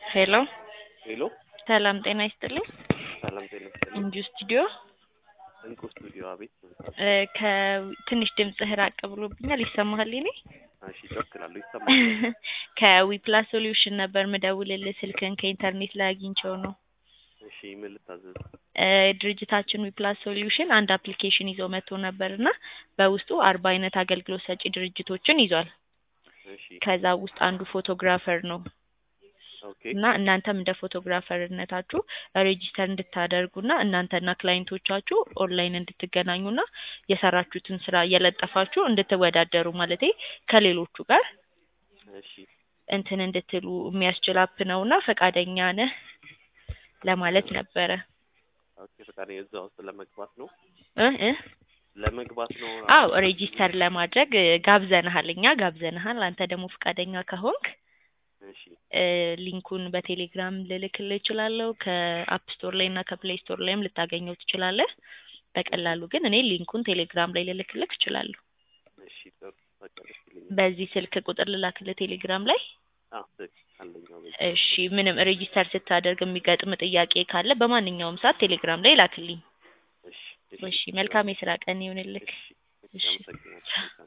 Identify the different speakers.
Speaker 1: ሄሎ
Speaker 2: ሄሎ
Speaker 1: ሰላም ጤና ይስጥልኝ።
Speaker 2: ሰላም ጤና ይስጥልኝ።
Speaker 1: እንጁ ስቱዲዮ
Speaker 2: እንቁ ስቱዲዮ አቤት።
Speaker 1: እ ከትንሽ ድምፅህ ራቅ ብሎብኛል። ይሰማሃል? እኔ
Speaker 2: እሺ ጮክ እላለሁ ይሰማል።
Speaker 1: ከዊፕላስ ሶሉሽን ነበር ምደውልልህ። ስልክን ከኢንተርኔት ላይ አግኝቼው ነው።
Speaker 2: እሺ ምን ልታዘዝ?
Speaker 1: እ ድርጅታችን ዊፕላስ ሶሉሽን አንድ አፕሊኬሽን ይዞ መጥቶ ነበር እና በውስጡ አርባ አይነት አገልግሎት ሰጪ ድርጅቶችን ይዟል።
Speaker 2: እሺ
Speaker 1: ከዛ ውስጥ አንዱ ፎቶግራፈር ነው
Speaker 2: ኦኬ
Speaker 1: እና እናንተም እንደ ፎቶግራፈርነታችሁ ሬጂስተር እንድታደርጉና እናንተና ክላይንቶቻችሁ ኦንላይን እንድትገናኙና የሰራችሁትን ስራ እየለጠፋችሁ እንድትወዳደሩ ማለቴ ከሌሎቹ ጋር
Speaker 2: እሺ
Speaker 1: እንትን እንድትሉ የሚያስችል አፕ ነውና ፈቃደኛ ነህ ለማለት ነበረ
Speaker 2: ኦኬ ፈቃደኛ እዛ ውስጥ ለመግባት ነው
Speaker 1: እ እ
Speaker 2: ለመግባት ነው።
Speaker 1: አዎ ሬጂስተር ለማድረግ እ ጋብዘንሃል እኛ ጋብዘንሃል አንተ ደግሞ ፈቃደኛ ከሆንክ
Speaker 2: እሺ
Speaker 1: እ ሊንኩን በቴሌግራም ልልክልህ እችላለሁ ከአፕ ስቶር ላይ እና ከፕሌይ ስቶር ላይም ልታገኘው ትችላለህ በቀላሉ ግን እኔ ሊንኩን ቴሌግራም ላይ ልልክልህ እችላለሁ
Speaker 2: እሺ ጥሩ በቃ ደስ ይለኛል።
Speaker 1: በዚህ ስልክ ቁጥር ልላክልህ ቴሌግራም ላይ
Speaker 2: አዎ ትክክል አለኝ አዎ በዚህ
Speaker 1: እሺ ምንም ሬጂስተር ስታደርግ የሚገጥም ጥያቄ ካለ በማንኛውም ሰዓት ቴሌግራም ላይ ላክልኝ
Speaker 2: እሺ
Speaker 1: እሺ መልካም የስራ ቀን ይሁንልህ
Speaker 2: እሺ እሺ አመሰግናለሁ።